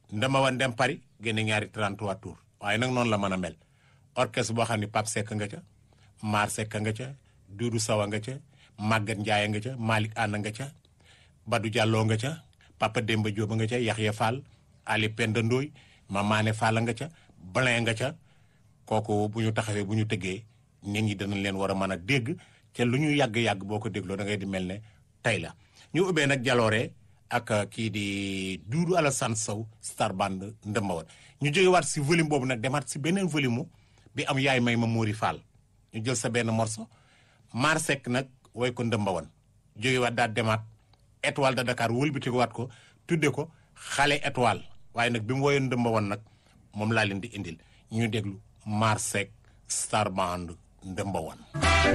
ndama wan dem Paris génne ñaari 33 tours waaye nag noonu la mën a mel orchestre boo xam ne Pape Seck nga ca Mar Seck nga ca Doudou Sawa nga ca Maguette Ndiaye nga ca Malick Anna nga ca Badou Diallo nga ca Papa Demba Diop nga ca Yaxya Fall Ali Penda Ndoy Mamane Fall nga ca Blin nga ca kooku bu ñu taxawee bu ñu tëggee nit ñi danañ leen war a mën a dégg te lu ñu yàgg-yàgg boo ko dégloo da ngay di mel ne tey la ñu ubbee nag jaloore ak kii di Doudou Alassane Sow star band ndëmbawan ñu jógewaat si volume boobu nag demaat si beneen volume bi am yaay may ma Mori Fall ñu jël sa benn morceau Mar Seck nag woy ko ndëmbawan jógewaat daal demaat étoile de Dakar wëlbati ko waat ko tudde ko xale étoile waaye nag bi mu woyoon ndëmbawan nag moom laa leen di indil ñu déglu Mar Seck star band ndëmbawan